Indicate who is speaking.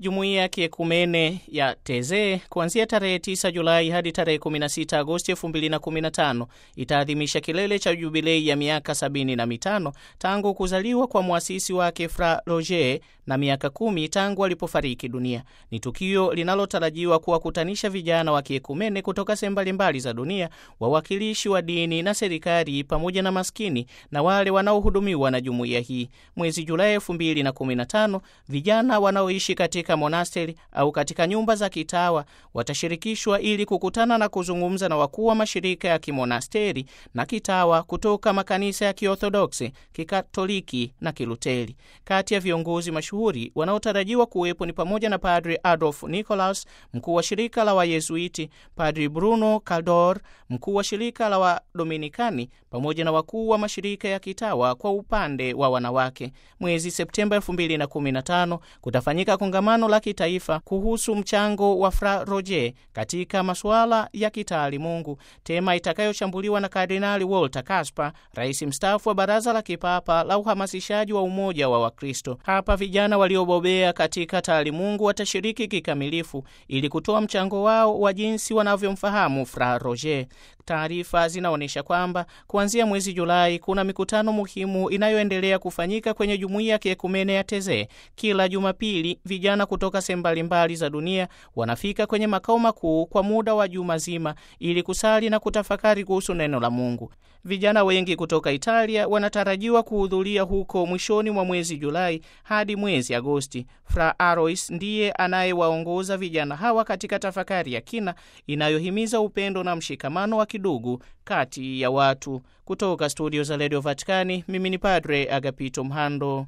Speaker 1: Jumuiya ya kiekumene ya Tezee kuanzia tarehe 9 Julai hadi tarehe 16 Agosti 2015 itaadhimisha kilele cha jubilei ya miaka 75 tangu kuzaliwa kwa mwasisi wake Fra Roger na miaka kumi tangu alipofariki dunia. Ni tukio linalotarajiwa kuwakutanisha vijana wa kiekumene kutoka sehemu mbalimbali za dunia, wawakilishi wa dini na serikali, pamoja na maskini na wale wanaohudumiwa na jumuiya hii. Mwezi Julai 2015 vijana wanaoishi katika monasteri au katika nyumba za kitawa watashirikishwa ili kukutana na kuzungumza na wakuu wa mashirika ya kimonasteri na kitawa kutoka makanisa ya Kiorthodoksi, Kikatoliki na Kiluteri. Kati ya viongozi mashuhuri wanaotarajiwa kuwepo ni pamoja na Padri Adolf Nicolas, mkuu wa shirika la Wayezuiti, Padri Bruno Caldor, mkuu wa shirika la Wadominikani, pamoja na wakuu wa mashirika ya kitawa kwa upande wa wanawake. Mwezi Septemba 2015 kutafanyika kongamano la kitaifa kuhusu mchango wa Fra Roger katika masuala ya kitaalimungu, tema itakayochambuliwa na Kardinali Walter Kasper, rais mstaafu wa Baraza la Kipapa la Uhamasishaji wa Umoja wa Wakristo. Hapa vijana waliobobea katika taalimungu watashiriki kikamilifu ili kutoa mchango wao wa jinsi wanavyomfahamu Fra Roger. Taarifa zinaonyesha kwamba kuanzia mwezi Julai kuna mikutano muhimu inayoendelea kufanyika kwenye jumuiya ya kiekumene ya Tezee. Kila Jumapili vijana kutoka sehemu mbalimbali za dunia wanafika kwenye makao makuu kwa muda wa juma zima ili kusali na kutafakari kuhusu neno la Mungu. Vijana wengi kutoka Italia wanatarajiwa kuhudhuria huko mwishoni mwa mwezi Julai hadi mwezi Agosti. Fra Arois ndiye anayewaongoza vijana hawa katika tafakari ya kina inayohimiza upendo na mshikamano wa kidugu kati ya watu. Kutoka studio za redio Vatikani, mimi ni Padre Agapito Mhando.